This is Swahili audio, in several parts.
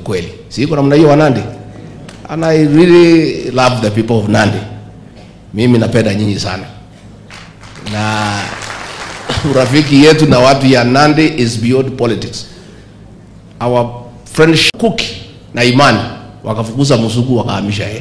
ukweli. Si iko namna hiyo Wanandi? And I really love the people of Nandi. Mimi napenda nyinyi sana, na urafiki yetu na watu ya Nandi is beyond politics. Our friendship Kuki na Imani wakafukuza Musuku wakahamisha yeye,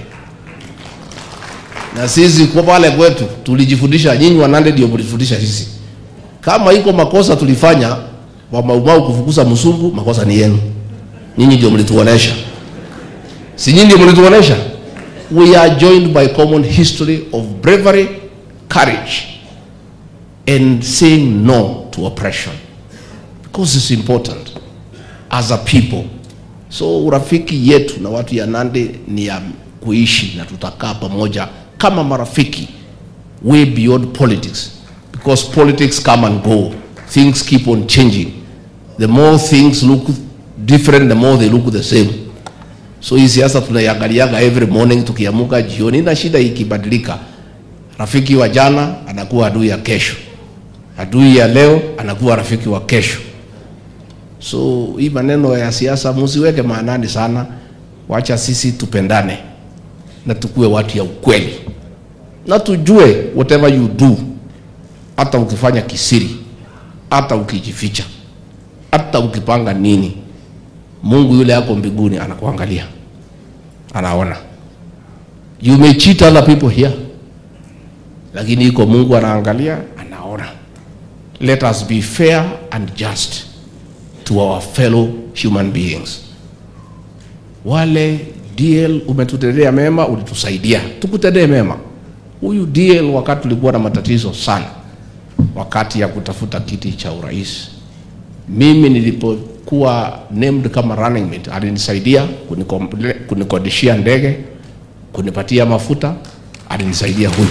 na sisi kwa pale kwetu tulijifundisha, nyinyi wa Nandi ndio mlifundisha sisi. Kama iko makosa tulifanya wa Maumau kufukuza Musungu, makosa ni yenu, nyinyi ndio mlituonesha si nyinyi ndio mlituonesha? We are joined by common history of bravery, courage and saying no to oppression because it's important as a people. So urafiki yetu na watu ya Nandi ni ya kuishi na tutakaa pamoja kama marafiki way beyond politics because politics come and go. Things keep on changing. The more things look different, the more they look the same. So hii siasa tunaiangaliaga every morning tukiamuka jioni, na shida ikibadilika, rafiki wa jana anakuwa adui ya kesho, adui ya leo anakuwa rafiki wa kesho. So hii maneno ya siasa musiweke maanani sana, wacha sisi tupendane na tukue watu ya ukweli, na tujue whatever you do, hata ukifanya kisiri, hata ukijificha, hata ukipanga nini Mungu yule yako mbinguni anakuangalia, anaona. You may cheat other people here, lakini iko Mungu anaangalia, anaona. Let us be fair and just to our fellow human beings. Wale DL umetutendea mema, ulitusaidia, tukutendee mema. Huyu DL wakati tulikuwa na matatizo sana, wakati ya kutafuta kiti cha urais, mimi nilipo kuwa named kama running mate alinisaidia kunikodishia ndege, kunipatia mafuta, alinisaidia huyu,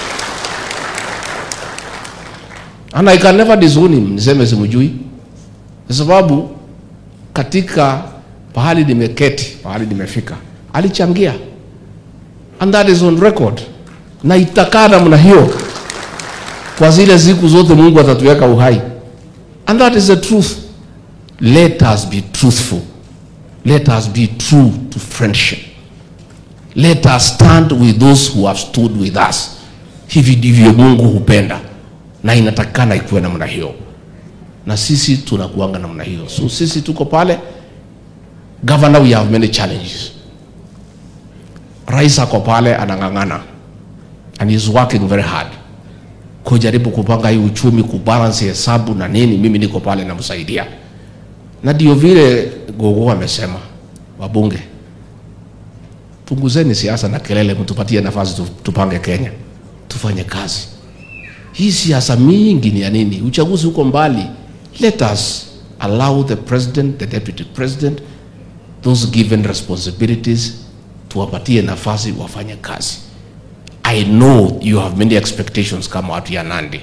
and I can never disown him, niseme simjui, kwa sababu katika pahali nimeketi, pahali nimefika, alichangia and that is on record, na itakaa namna hiyo kwa zile siku zote Mungu atatuweka uhai, and that is the truth. Let us be truthful. Let us be true to friendship. Let us stand with those who have stood with us. Hivi ndivyo Mungu hupenda, na inatakikana ikuwe namna hiyo, na sisi tunakuanga namna hiyo. So sisi tuko pale. Governor, we have many challenges. Rais ako pale anang'ang'ana and he is working very hard kujaribu kupanga hii uchumi, kubalance hesabu na nini. Mimi niko pale namsaidia na ndio vile Gogo amesema, wabunge, punguzeni siasa na kelele, mtupatie nafasi tupange Kenya, tufanye kazi. Hii siasa mingi ni ya nini? Uchaguzi uko mbali. Let us allow the president, the deputy president, those given responsibilities, tuwapatie nafasi wafanye kazi. I know you have many expectations kama watu ya Nandi.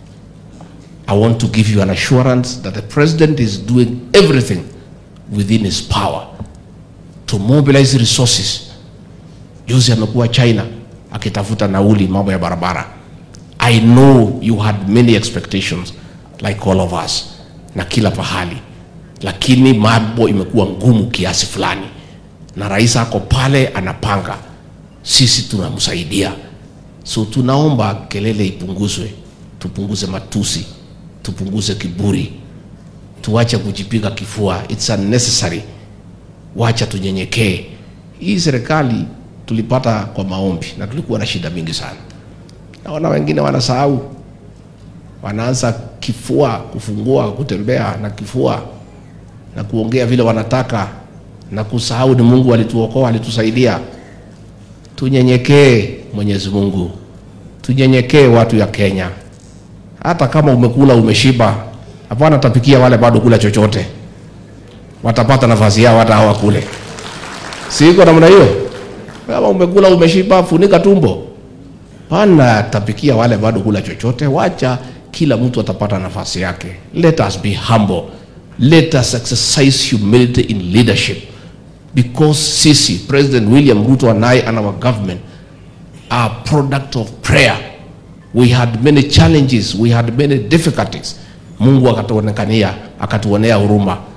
I want to give you an assurance that the president is doing everything within his power to mobilize resources. Juzi amekuwa China akitafuta nauli mambo ya barabara. I know you had many expectations like all of us na kila pahali, lakini mambo imekuwa ngumu kiasi fulani, na rais ako pale anapanga, sisi tunamsaidia. So tunaomba kelele ipunguzwe, tupunguze matusi tupunguze kiburi, tuache kujipiga kifua, it's unnecessary. Wacha tunyenyekee. Hii serikali tulipata kwa maombi na tulikuwa na shida mingi sana. Naona wengine wanasahau, wanaanza kifua, kufungua, kutembea na kifua na kuongea vile wanataka na kusahau ni Mungu alituokoa, alitusaidia. Tunyenyekee Mwenyezi Mungu, tunyenyekee watu ya Kenya hata kama umekula umeshiba, hapana tapikia wale bado kula chochote, watapata nafasi yao hata hawa kule. Si iko namna hiyo? Kama umekula umeshiba, funika tumbo, pana tapikia wale bado kula chochote. Wacha kila mtu atapata nafasi yake. Let us be humble, let us exercise humility in leadership because sisi President William Ruto and I and our government are product of prayer we had many challenges, we had many difficulties. Mungu akatuonekania, akatuonea huruma,